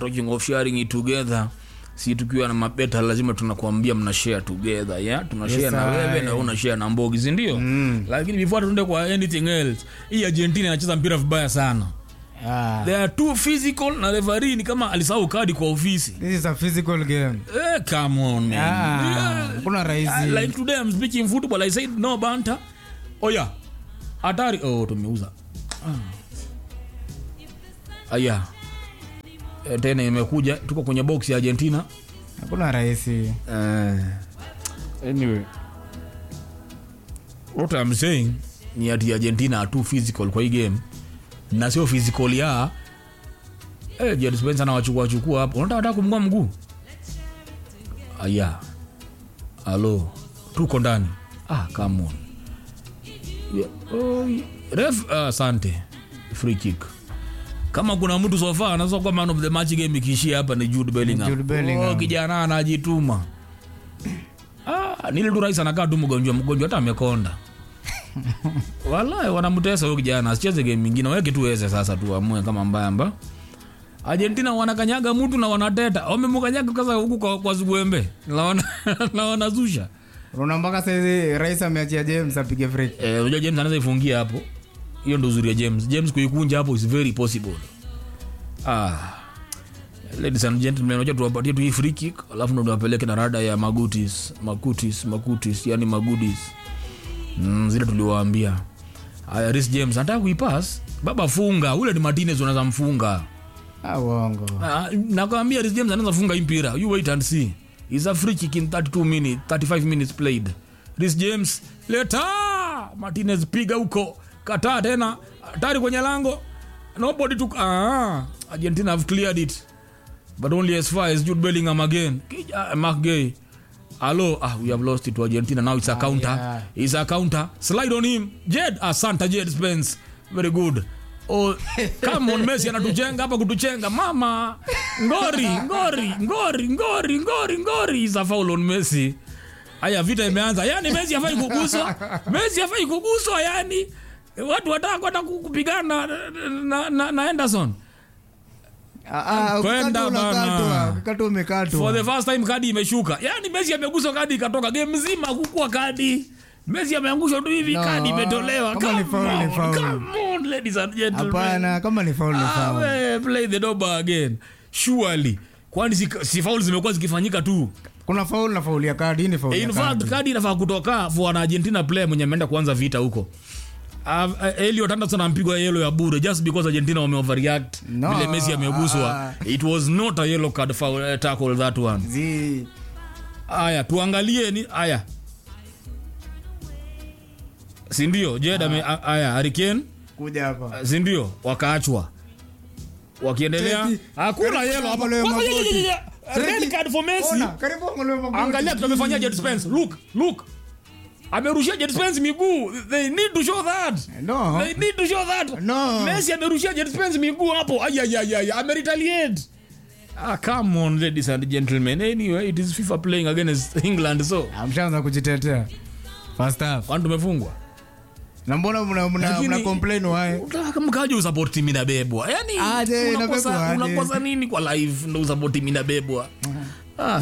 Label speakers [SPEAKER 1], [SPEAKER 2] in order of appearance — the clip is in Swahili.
[SPEAKER 1] talking of sharing it together si tukiwa na mabeta lazima tunakuambia mna share together yeah? tuna share
[SPEAKER 2] Yes,
[SPEAKER 1] na wewe
[SPEAKER 2] aye.
[SPEAKER 1] na wewe una share na mbogi si ndio mm. lakini before tuende kwa anything else hii argentina inacheza mpira vibaya sana
[SPEAKER 2] Ah,
[SPEAKER 1] they are too physical na referee ni kama alisahau kadi kwa ofisi
[SPEAKER 2] this is a physical game.
[SPEAKER 1] eh, come on man.
[SPEAKER 2] Ah,
[SPEAKER 1] Yeah.
[SPEAKER 2] kuna rahisi.
[SPEAKER 1] Ah, like today I'm speaking football I said no banter oh yeah hatari oh tumeuza ah. aya eh, tena imekuja tuko kwenye box ya Argentina
[SPEAKER 2] Hakuna rahisi.
[SPEAKER 1] uh, anyway what I'm saying ni ati Argentina are too physical kwa hii game na sio physical ya eh, Jadon Spencer anawachukua chukua hapo unataka hata kumng'oa mguu aya alo tuko ndani ah come on yeah. oh, ref ah, asante free kick kama kuna mtu sofa anaweza kuwa man of the match game ikiishia hapa ni Jude Bellingham.
[SPEAKER 2] Jude Bellingham.
[SPEAKER 1] Oh, kijana anajituma ah, nile tu rais anakaa tu mgonjwa mgonjwa hata amekonda walahi wanamtesa huyo kijana asicheze game mingine weke tu weze sasa tu amue kama mbamba argentina wanakanyaga mtu na wanateta wamemkanyaga kasa huku kwa, kwa zugwembe na wana- na wanazusha
[SPEAKER 2] Unaona mpaka saizi rais ameachia James apige free. kick.
[SPEAKER 1] Eh, unajua james anaweza ifungia hapo hiyo ndo uzuri ya james james kuikunja hapo is very possible ah. ladies and gentlemen unajua tuwapatie tu hii free kick alafu ndo tuwapeleke na rada ya magutis makutis makutis yani magudis mm, zile tuliwaambia aya Reece james anataka kuipas baba funga ule ni martinez unaweza mfunga
[SPEAKER 2] Ah, uongo.
[SPEAKER 1] Ah, nakwambia Reece James anaweza funga hii mpira you wait and see is a free kick in 32 minutes 35 minutes played Reece James leta Martinez piga huko kataa tena tayari kwenye lango nobody took ah Argentina have cleared it but only as far as Jude Bellingham again Kija, Mark Gay Hello, ah, we have lost it to Argentina. Now it's a counter.
[SPEAKER 2] yeah.
[SPEAKER 1] It's a counter. Slide on him. Jed, asante Jed Spence. Very good. Oh, come on Messi anatuchenga hapa kutuchenga. Mama. Ngori, ngori, ngori, ngori, ngori, ngori. Is a foul on Messi. Haya vita imeanza. Yaani Messi hafai kuguswa. Messi hafai kuguswa yani. Watu wataka kwenda ku- kupigana na, na, na, na Henderson.
[SPEAKER 2] Ah, ah,
[SPEAKER 1] Kwenda
[SPEAKER 2] ukikatwa
[SPEAKER 1] bana.
[SPEAKER 2] unakatwa. Ukikatwa umekatwa.
[SPEAKER 1] For the first time kadi imeshuka. Yaani Messi ameguswa kadi ikatoka game mzima kukua kadi. Messi ameangushwa tu hivi
[SPEAKER 2] No,
[SPEAKER 1] kadi imetolewa.
[SPEAKER 2] kama ni
[SPEAKER 1] Come
[SPEAKER 2] foul, ni
[SPEAKER 1] on,
[SPEAKER 2] foul.
[SPEAKER 1] Come on ladies and gentlemen.
[SPEAKER 2] Hapana, kama ni foul ni
[SPEAKER 1] Ah,
[SPEAKER 2] foul.
[SPEAKER 1] we, play the doba again. Surely. Kwani si, si foul zimekuwa zikifanyika tu.
[SPEAKER 2] Kuna foul na foul ya kadi, hii ni foul ya
[SPEAKER 1] In fact
[SPEAKER 2] kadi.
[SPEAKER 1] kadi inafaa kutoka for an Argentina player mwenye ameenda kuanza vita huko. Uh, uh, Elliot Anderson ampigwa yellow ya bure just because Argentina wame overreact
[SPEAKER 2] No,
[SPEAKER 1] vile Messi ameguswa.
[SPEAKER 2] ah.
[SPEAKER 1] It was not a yellow card foul uh, tackle that one.
[SPEAKER 2] Zi-
[SPEAKER 1] aya tuangalie ni aya sindio jed ame a- aya hariken
[SPEAKER 2] kuja hapa.
[SPEAKER 1] sindio wakaachwa wakiendelea
[SPEAKER 2] Cheki.
[SPEAKER 1] hakuna
[SPEAKER 2] Karibu
[SPEAKER 1] yelo hapa
[SPEAKER 2] angaliwe
[SPEAKER 1] Kwanza,
[SPEAKER 2] magoti.
[SPEAKER 1] ye- ye- ye- red
[SPEAKER 2] Cheki.
[SPEAKER 1] card for Messi
[SPEAKER 2] Ona, karibu angaliwe magoti.
[SPEAKER 1] angalia tutamefanyia Jed Spence look look amerushia Jed Spence miguu they need to show that
[SPEAKER 2] No.
[SPEAKER 1] they need to show that
[SPEAKER 2] No.
[SPEAKER 1] Messi amerushia Jed Spence miguu hapo ayayayaya ameretaliate ah come on ladies and gentlemen anyway it is FIFA playing against England so
[SPEAKER 2] Amshaanza kujitetea. First half.
[SPEAKER 1] kwani tumefungwa
[SPEAKER 2] Na mbona mna mna,
[SPEAKER 1] Lakini-
[SPEAKER 2] mna complain why?
[SPEAKER 1] Utaka mkaje usupport timu inabebwa yani
[SPEAKER 2] Aje,
[SPEAKER 1] unakosa
[SPEAKER 2] inabebwa aje.
[SPEAKER 1] unakosa nini kwa live ndo usupport timu inabebwa